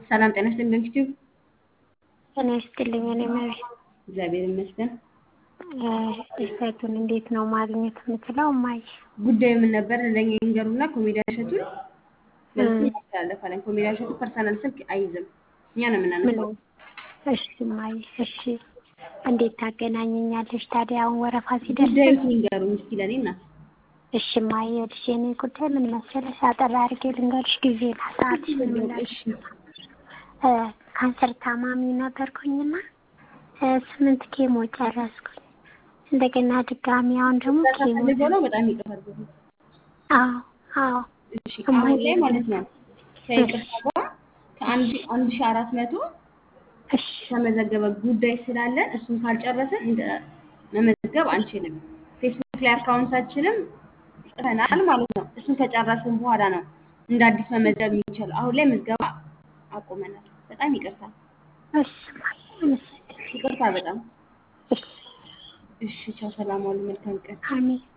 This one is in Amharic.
ሰላም ጤና ይስጥልኝ ዩቲዩብ ጤና ይስጥልኝ። እኔ መቤት እግዚአብሔር ይመስገን። እሸቱን እንዴት ነው ማግኘት የምችለው? እማዬ ጉዳዩ ምን ነበር? ለእኛ ይንገሩና ኮሜዲያን እሸቱን በዚህ እናስተላለፋለን። ኮሜዲያን እሸቱ ፐርሰናል ስልክ አይይዝም፣ እኛ ነው ምን? የምናነሳው። እሺ እማዬ፣ እሺ እንዴት ታገናኘኛለሽ ታዲያ? አሁን ወረፋ ሲደርስ ጉዳዩ ይንገሩኝ እስኪ ለእኔ እናት። እሺ እማዬ፣ ይኸውልሽ የእኔ ጉዳይ ምን መሰለሽ፣ አጠር አድርጌ ልንገርሽ ጊዜና ሰዓት እሺ ካንሰር ታማሚ ነበርኩኝና እ ስምንት ኬሞ ጨረስኩኝ። እንደገና ድጋሚ አሁን ደግሞ ኬሞ ፈልገው ነው። በጣም ይቅርታ። አዎ አዎ እሺ አሁን ላይ ማለት ነው ከይቅርታ ጋር ከአንድ ሺ- አንድ ሺህ አራት መቶ እሺ ተመዘገበ ጉዳይ ስላለን እሱን ካልጨረስን እንደ መመዝገብ አንችልም። ፌስቡክ ላይ አካውንታችንም ጽፈናል ማለት ነው። እሱን ከጨረስን በኋላ ነው እንደ አዲስ መመዝገብ የሚቻለው። አሁን ላይ ምዝገባ አቁመናል። በጣም ይቅርታ እሺ እማዬ፣ አመሰግናለሁ። ይቅርታ በጣም እሺ እሺ። ቻው፣ ሰላም ዋሉ። መልካም ቀን። አሜን